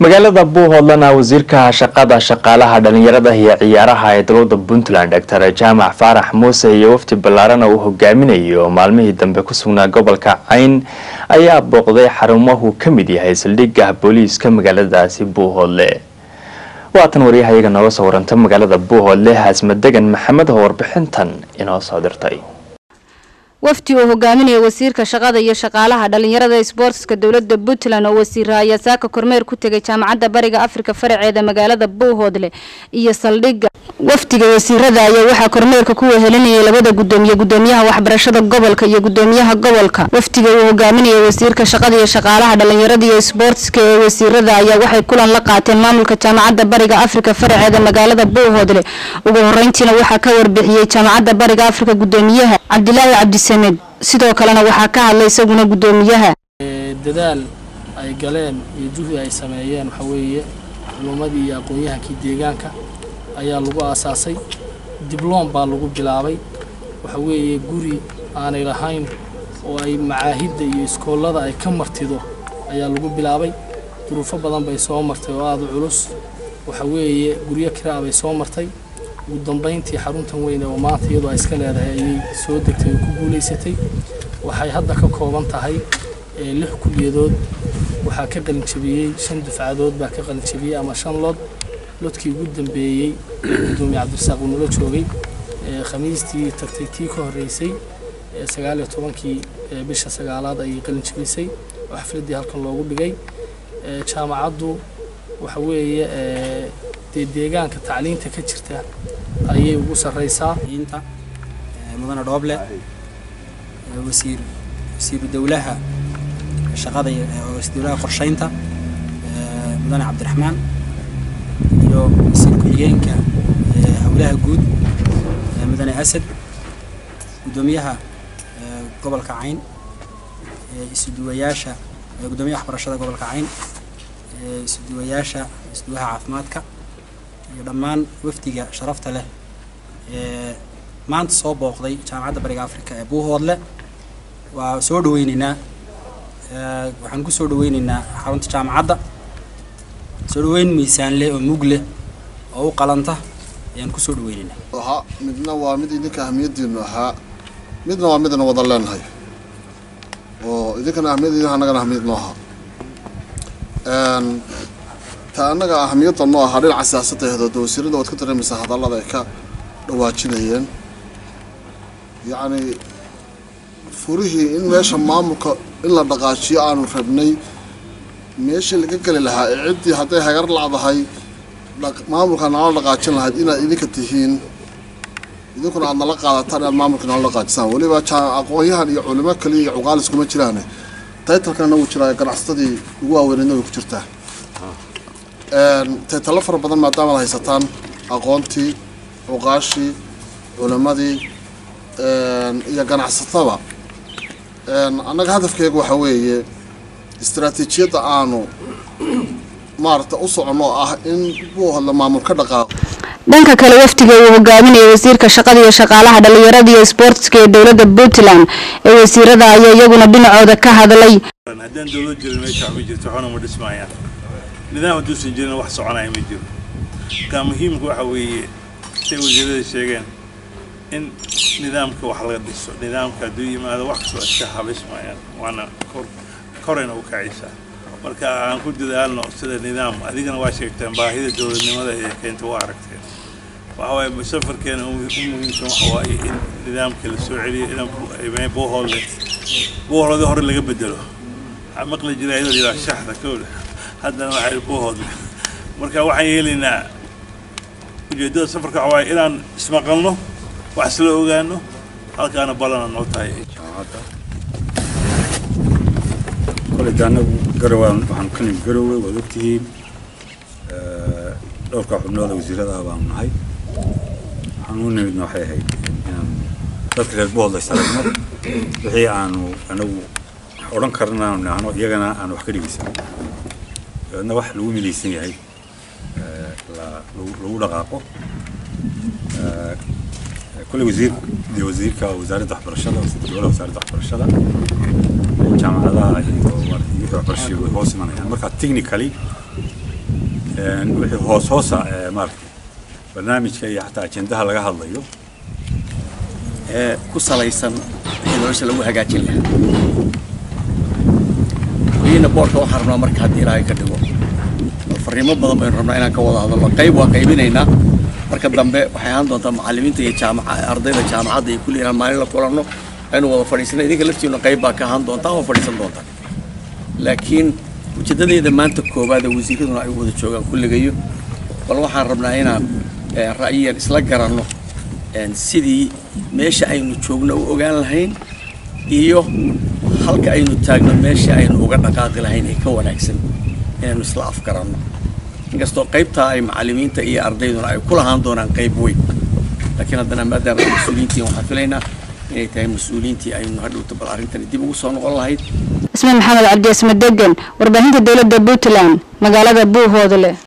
magaalada buuhoodlana wasiirka shaqada shaqaalaha dhalinyarada iyo ciyaaraha ee dowlada puntland doctor jaamac faarax muuse iyo wafdi ballaarana uu hogaaminayo maalmihii dambe ku sugnaa gobolka cayn ayaa booqday xarumahu ka mid yahay saldhigah booliiska magaaladaasi buuhoodle waatan waryahayaga nooga soo waranta magaalada buuhoodle haasmadegan maxamed oo warbixintan inoo soo dirtay wafdi uu hogaaminaya wasiirka shaqada iyo shaqaalaha dhalinyarada isboortiska dowlada puntland oo wasiira ayaa saaka kormeer ku tegay jaamacadda bariga afrika faraceeda magaalada buuhoodle iyo saldhigga wafdiga wasiirada ayaa waxaa kormeerka ku wehelinayay labada gudoomiye gudoomiyaha waxbarashada gobolka iyo gudoomiyaha gobolka wafdiga uu hogaaminaya wasiirka shaqada iyo shaqaalaha dhalinyarada iyo isboortiska ee wasiirada ayaa waxay kulan la qaateen maamulka jaamacadda bariga afrika faraceeda magaalada buuhoodle ugu horeyntiina waxaa ka warbixiyey jaamacadda bariga afrika gudoomiyaha cabdilaahi cabdisamed sidoo kalena waxaa ka hadlay isaguna gudoomiyaha dadaal ay galeen iyo juhdi ay sameeyeen waxaa weeye culummadii iyo aqoon-yahankii deegaanka ayaa lagu aasaasay dibloom baa lagu bilaabay waxa weeye guri aanay lahayn oo ay macaahidda iyo iskoollada ay ka martido ayaa lagu bilaabay duruufo badan bay soo martay oo aada u culus waxa weeye guryo kiraa bay soo martay ugu dambayntii xaruntan weyne oo maanta iyadoo ay iska leedahay ayay soo degtay oo ku guulaysatay waxay hadda ka kooban tahay lix kulliyadood waxaa ka qalinjabiyey shan dufcadood baa ka qalinjabiyey ama shan lood lodkii ugu dambeeyey gudoomiye cabdirasaaq uu nala joogay khamiistii tagtay tii ka horreysay sagaal iyo tobankii bisha sagaalaad ayay qalinjabisay oo xafladdii halkan loogu dhigay jaamacaddu waxa weeye dee deegaanka tacliinta ka jirta ayay ugu sarreysaa inta mudane dhooble wasiir wasiiru dowlaha shaqada wasiir dowlaha qorsheynta mudane cabdiraxmaan iyo wasiir ku-xigeenka howlaha guud mudane asad gudoomiyaha gobolka cayn isuduwayaasha gudoomiyaha waxbarashada gobolka cayn isuduwayaasha isuduwaha caafimaadka iyo dhammaan wafdiga sharafta leh ee maanta soo booqday jaamacadda bariga afrika ee buuhoodle waa soo dhaweyneynaa waxaan ku soo dhaweyneynaa xarunta jaamacadda soo dhaweyn miisaan leh oo mug leh oo u qalanta ayaan ku soo dhaweyneynaa ahaa midna waa mid idinka ahmiyaddiinu ahaa midna waa midna wada leenahay oo idinkana ahmiyaddiina annagana ahmiyad noo ahaa ta annaga ahamiyadda noo ahaa dhinaca siyaasaddeeda de wasiirada waad ka dareemaysaa hadallada ay ka dhawaajinayeen yacni furihii in meesha maamulka in la dhaqaajiyo aanu rabnay meeshii laga geli lahaa ee ciddii hadday hagar lacdahay maamulka nala dhaqaajin lahayd inaad idinka tihiin idinkuna aad nala qaadataan inaad maamulka nala dhaqaajisaan weliba aqoon-yahan iyo culimo kaliya iyo cuqaalis kuma jiraane taytalkana wuu jiraa ganacsatadii ugu waaweynedna way ku jirtaa taytalo fara badan maadaama ad haysataan aqoontii cuqaashii culimadii iyo ganacsataba annaga hadafkeega waxaa weeye istaraatiijiyadda aanu maaragta u soconno oo ah in buuhodla maamul ka dhaqaaqo dhanka kale wafdiga uu hogaaminaya wasiirka shaqada iyo shaqaalaha dhalinyarada iyo isboortiska ee dowlada puntland ee wasiirada ayaa iyaguna dhinacooda ka hadlay haddaan dowlad jirin meesha ma jirto waxna ma dhismaayaan nidaam hadduusan jirin wax soconaya ma jiro marka muhiimka waxa weeye say wasiirada sheegeen in nidaamka wax laga dhiso nidaamka hadduu yimaado wax kastoo iska habismayaan waana kor korayna u kacaysaa marka aan ku dadaalno sida nidaam adigana waa sheegteen baahida dowladnimada ee keenta waa aragteen waxa waaye safarkeena u muhiimsan waxa waaye in nidaamka la soo celiyo in buuhoodle buuhoodle hore laga bedelo waxaa maqli jiray iyadoo yidhaha shaxda kowda haddana waxay buuhoodle marka waxaan yeelaynaa ujeeddada safarka waxa waaye inaan ismaqalno wax isla ogaano halkaana ballana noo tahay koleyda anagu garowa waxaanu ka nimid garowe waad ogtihiin dhowrka xubnooda wasiirada ah baanu nahay waxaan u nimidna waxay ahayd inaan dadka reer buhoodla isaragno wixii aanu anagu odhan karna aanu nahno iyagana aan wax ka dhegeysan dabeedna wax lagu midaysan yahay lagu dhaqaaqo كل وزير دي وزير كوزارة waxbarashada dowladda wasaaradda waxbarashada jaamacadaha iyo waxbarashada way hoos imanayaan marka technically wixii hoos hoosa ee maaragtay barnaamijka iyo xataa ajendaha laga hadlayo ee ku salaysan wixii nolosha lagu hagaajin lahaa weliina boorka waxaan rabnaa marka haddii ilaahay ka dhigo bal fariimo badan baynu rabnaa inaan ka wada hadalno qayb waa qaybinaynaa marka dambe waxay ahaan doontaa macallimiinta iyo jaamaca ardayda jaamacadda iyo kulli inaan maalin la kulanno aynu wada fadhiisana idinka laftiina qayb baa ka ahaan doontaa waa fadhiisan doontaa laakiin ujeedadeeda maanta koowaad ee wasiiraduna ay wada joogaan kulligayo bal waxaan rabnaa inaan ra'yiyan isla garanno sidii meesha aynu joogno u ogaan lahayn iyo halka aynu taagno meesha aynu uga dhaqaaqi lahayn ee ka wanaagsan inaynu isla afgaranno inkastoo qaybtaa ay macallimiinta iyo ardayduna ay ku lahaan doonaan qayb weyn laakiin haddana maadaama ay mas-uuliyiintiin waxaan filaynaa inay tahay mas-uuliyiintii aynu hadhowta bal arrintani dib ugu soo noqon lahayd ismaan maxamed cabdi asme degan warbaahinta dowladda puntland magaalada buuhoodle